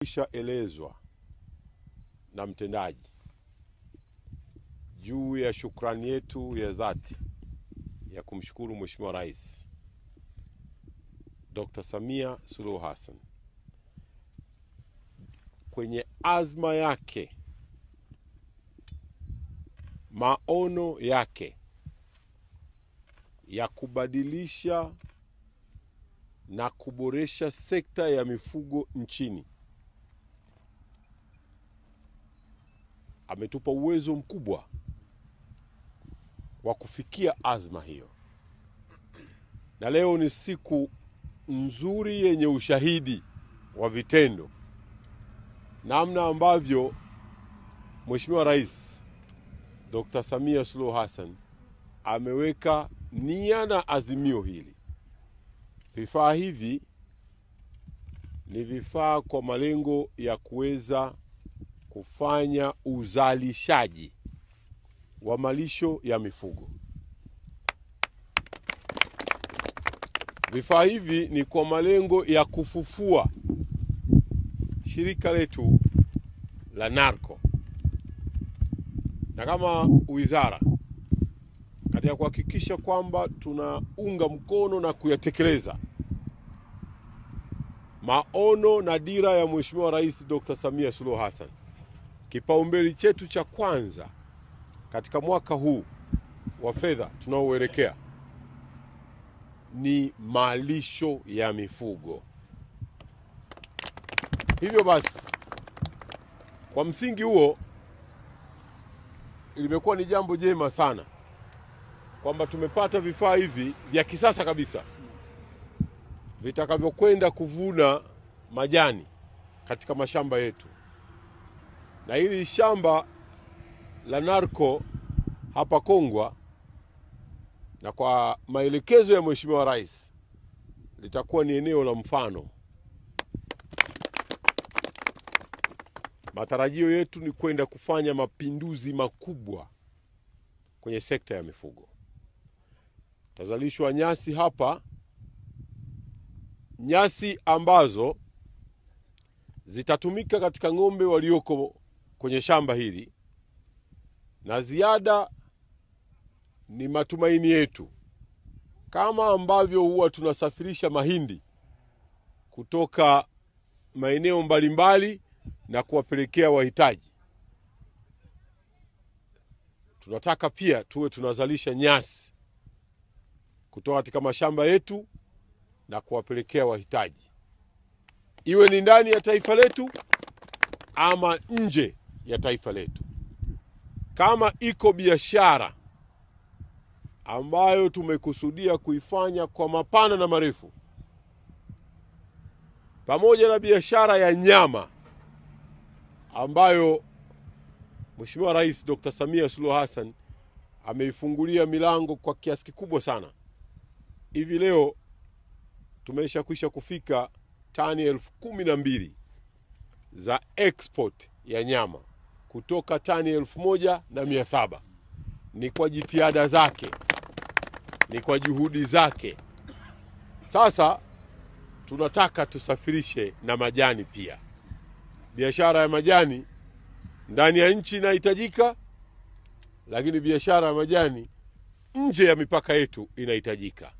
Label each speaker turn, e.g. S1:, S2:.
S1: tumekwisha elezwa na mtendaji juu ya shukrani yetu ya dhati ya kumshukuru Mheshimiwa Rais Dr. Samia Suluhu Hassan kwenye azma yake, maono yake ya kubadilisha na kuboresha sekta ya mifugo nchini. Ametupa uwezo mkubwa wa kufikia azma hiyo, na leo ni siku nzuri yenye ushahidi wa vitendo, namna ambavyo Mheshimiwa Rais Dr. Samia Suluhu Hassan ameweka nia na azimio hili. Vifaa hivi ni vifaa kwa malengo ya kuweza kufanya uzalishaji wa malisho ya mifugo. Vifaa hivi ni kwa malengo ya kufufua shirika letu la NARCO na kama wizara katika kuhakikisha kwamba tunaunga mkono na kuyatekeleza maono na dira ya Mheshimiwa Rais Dr. Samia Suluhu Hassan. Kipaumbele chetu cha kwanza katika mwaka huu wa fedha tunaoelekea ni malisho ya mifugo. Hivyo basi, kwa msingi huo, limekuwa ni jambo jema sana kwamba tumepata vifaa hivi vya kisasa kabisa vitakavyokwenda kuvuna majani katika mashamba yetu, na hili shamba la NARCO hapa Kongwa, na kwa maelekezo ya Mheshimiwa Rais litakuwa ni eneo la mfano. Matarajio yetu ni kwenda kufanya mapinduzi makubwa kwenye sekta ya mifugo. Tazalishwa nyasi hapa, nyasi ambazo zitatumika katika ng'ombe walioko kwenye shamba hili, na ziada ni matumaini yetu, kama ambavyo huwa tunasafirisha mahindi kutoka maeneo mbalimbali na kuwapelekea wahitaji, tunataka pia tuwe tunazalisha nyasi kutoka katika mashamba yetu na kuwapelekea wahitaji, iwe ni ndani ya taifa letu ama nje ya taifa letu. Kama iko biashara ambayo tumekusudia kuifanya kwa mapana na marefu, pamoja na biashara ya nyama ambayo Mheshimiwa Rais Dr. Samia Suluhu Hassan ameifungulia milango kwa kiasi kikubwa sana. Hivi leo tumesha kwisha kufika tani elfu kumi na mbili za export ya nyama kutoka tani elfu moja na mia saba. Ni kwa jitihada zake, ni kwa juhudi zake. Sasa tunataka tusafirishe na majani pia. Biashara ya majani ndani ya nchi inahitajika, lakini biashara ya majani nje ya mipaka yetu inahitajika.